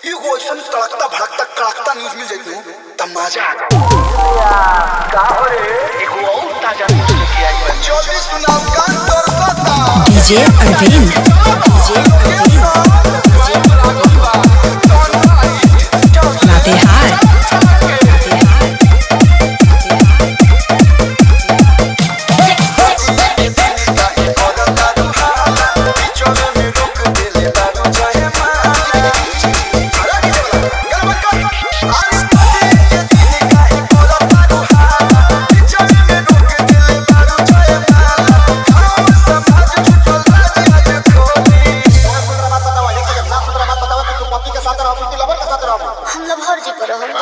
एगो ऐसा तड़कता भड़कता कड़कता न्यूज मिल जाती तब मजा आ जाए का हो रे एगो और ताजा न्यूज़ लेके आई बा जल्दी सुनाओ कान तरसता डीजे अरविंद डीजे लातेहार हम लोग हर जी करो हम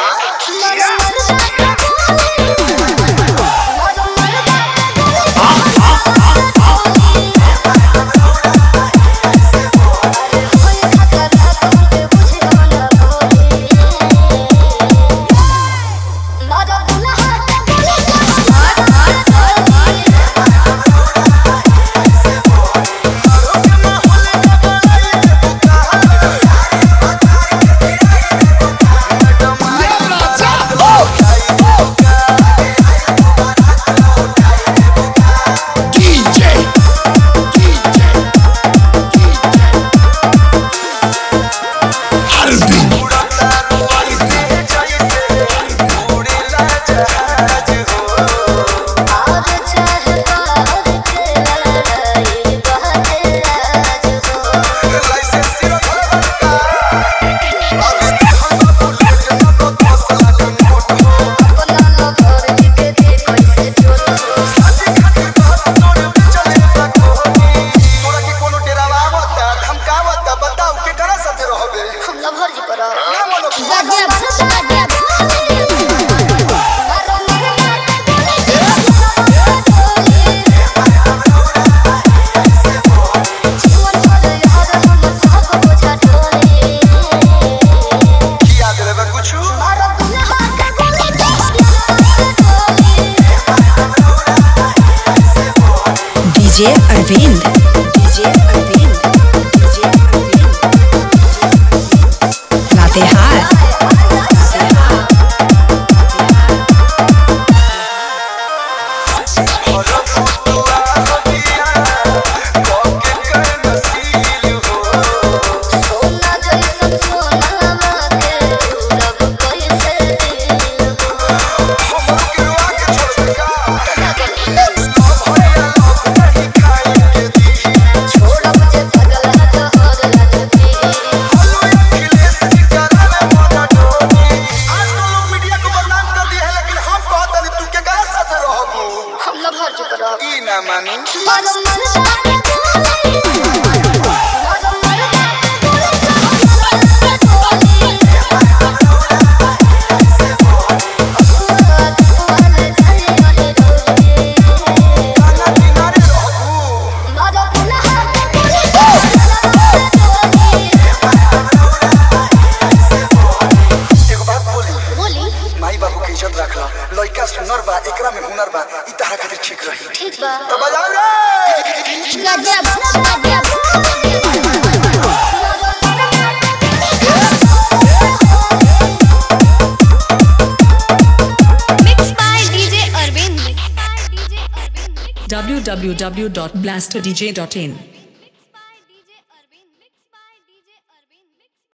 हम लोग हर जी करो कुछ DJ Arvind DJ Arvind DJ Arvind Latehar सोना जैसन सोनावा के रब कैसे दिल छोड़ब जे पगल जहर लगती हम लोग हर जी करो मानी मानो मन एगो बात बोली बोली माई बाबू के इज्जत रखला लइका सुनर बा एकरा में हुनर बा ई तारा खातिर ठीक रही ठीक बा तो बजाओ रे गजब Mixed by DJ Arvind. www.blasterdj.in